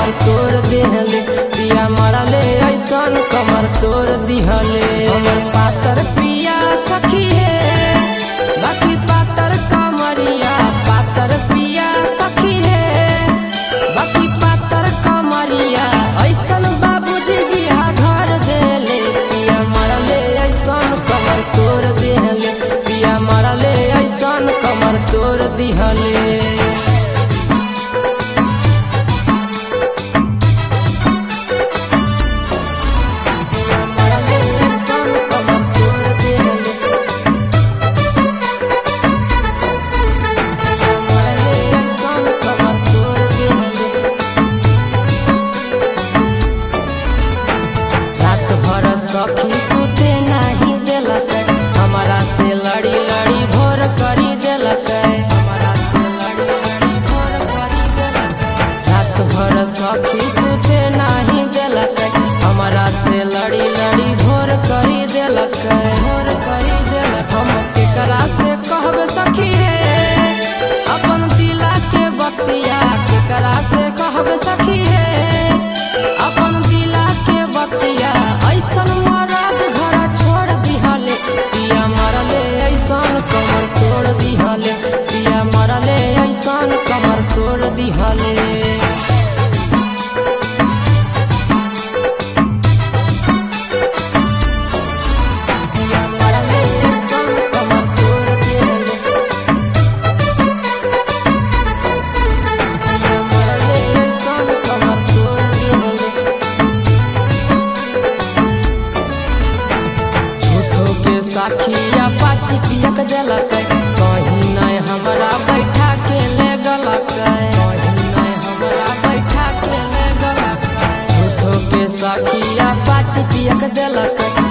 कमर तोड़ दिहले पिया मरले ऐसन कमर तोड़ दिहले हमर पातर पिया सखी है बाकी पातर कमरिया पातर पिया सखी है बाकी पातर कमरिया ऐसन बाबूजी बिहा घर देले पिया मरले ऐसन कमर तोड़ दिहले पिया मरले ऐसन कमर तोड़ दिहले मरले ऐसन कमर तोड़ दिहले मरले ऐसन कमर तोड़ दिहले रात भर सखी सुते नहीं देलक हमारा से लड़ी लड़ी भोर करी देलक हमारा से लड़ी लड़ी भोर करी देलक रात भर सखी सुते नहीं देलक हमारा से लड़ी लड़ी भोर करी देलक भोर करी देलक हम केकरा से कहब सखी रे अपन दिला के बतिया केकरा से कहब सखी रे अपन दिला के बतिया ऐसन मरद घर छोड़ दिहले पिया मरले ऐसन कमर तोड़ दिहले पिया मरले ऐसन कमर तोड़ दिहले पिया मरले ऐसन कमर तोड़ दिहले पिया मरले ऐसन कमर तोड़ दिहले झूठो के साखिया पाची पियक देलक कहीं नहीं हमरा बैठा के ले गलक कहीं नहीं हमरा बैठा के ले गलक झूठो के साखिया पाची पियक देलक